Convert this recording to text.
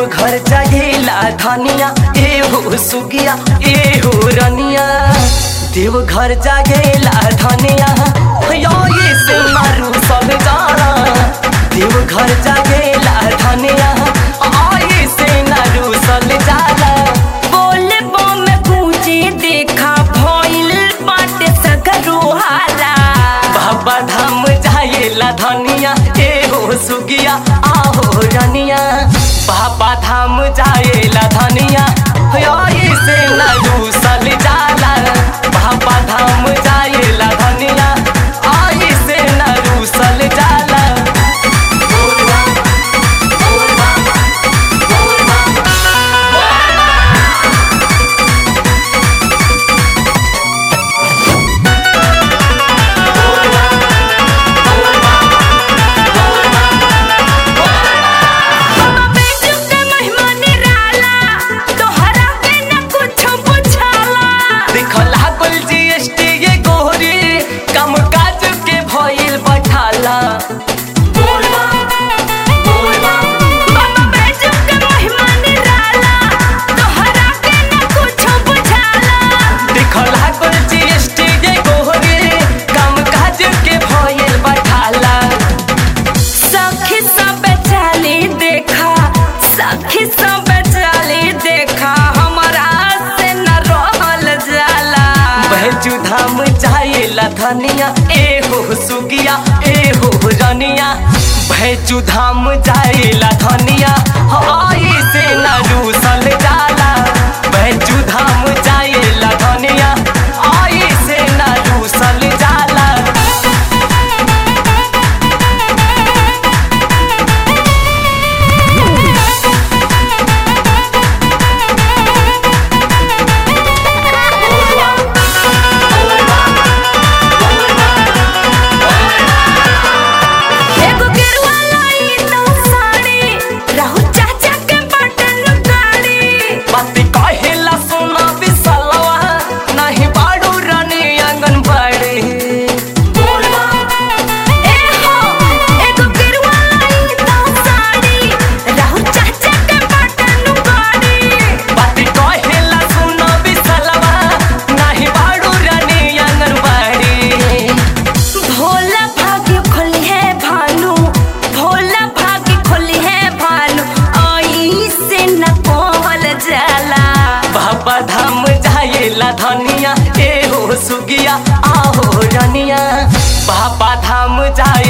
घर जागेला धनिया एहो सुगिया एहो रनिया देव घर जागेला धनिया यो ये से मारू सब जाना देव घर जागेला धनिया आये से नारू सल जाला बोले बम पूजे देखा भइल बाटे सगरो हाला बाबा धाम जाएला धनिया एहो सुगिया आहो रनिया बाबा धाम जाएला धनिया ये से नारू सल जाला बाबा धाम जाएला धनिया आये से नारू सल जाला बेटू के महिमा निराला तोहरा के न कुछ बुझाला देखला कुल जीएसटी ये गोरी कम काज के भइल बठाला बाबा बेटू के महिमा निराला तोहरा के न कुछ बुझाला देखला कुल जीएसटी ये गोरी कम काज के भइल बठाला सखी सब चाली देखा सखी सब चाली देखा हमारा से न रहल जाला बहजू धाम जाएला धनिया एहो सुगिया एहो रनिया बहजू धाम जाएला धनिया आई से नारू सल जाला बहजू धाम जाएला धनिया आई से नारू सल जाला एगो गेरुआ लाई तो साड़ी रहु चाचा के बटन गाड़ी बाती कहेला सोना बिसलवा नहीं बाड़ू रानी आंगनबाड़ी ए हो एगो गेरुआ लाई तो साड़ी रहु चाचा के बटन गाड़ी बाती कहेला सोना बिसलवा नहीं बाड़ू रानी आंगनबाड़ी भोला भाग्य खोली है भानु भोला भाग्य खोली है भानु आई से न कोहल जाला बाबा धाम जाएला धनिया एहो सुगिया आहो रनिया बाबा धाम जाए